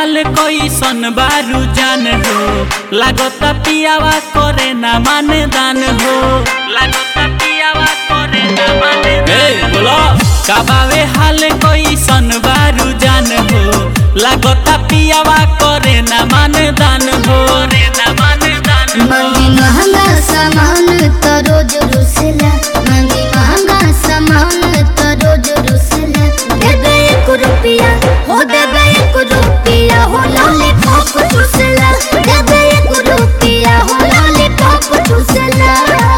हाल कैसन बारू जान हो लागता पियावा करे ना माने दान हो लागता पियावा करे ना माने ए बोलो कबावे हाल कैसन बारू जान हो लागता पियावा करे ना माने दान हो रे ना माने दान हो मंगी महंगा सामान तो रोज रुसला मंगी महंगा सामान तो रोज रुसला देबे एक रुपया हो देबे एक रुपया हो लॉलीपॉप चूसला देबे एक रुपया हो लॉलीपॉप चूसला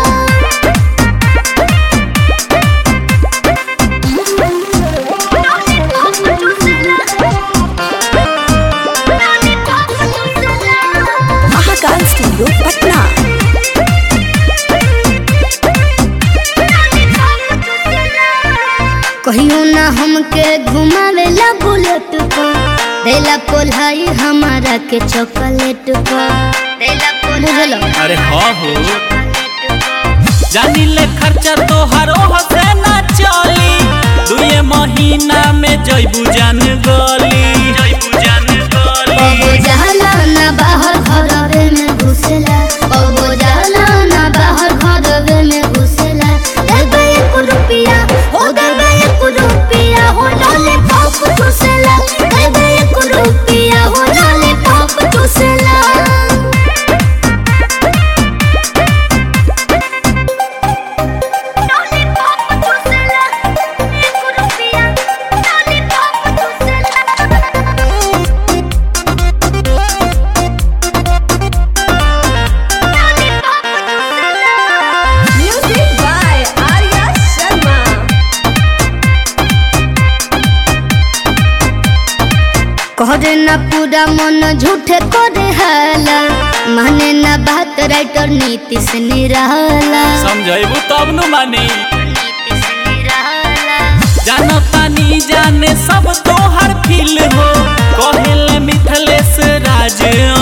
महाकाल स्टूडियो पटना कहियो ना हमके घुमावेला बुलेट पर देला पोलाई हमारा के चॉकलेट पर देला पोलाई अरे हाँ हो जानी ले खर्चा तोहर ओह से ना चली दुए महीना में जैबू जान गली जैबू जान गली बबो जाला ना बाहर घरवे में घुसला बबो जाला ना बाहर घरवे में घुसला देबे एक रुपया हो देबे एक रुपया हो लॉलीपॉप चूसला देबे एक रुपया हो लॉलीपॉप चूसला म्यूजिक बाय आर्या शर्मा कहरे ना पूरा मन झूठे करे हाला माने ना बात राइटर नीतीश निराला समझैबू तब नु मानी नीतीश निराला जानता नी जाने सब तोहर फील हो कहेले मिथलेश राज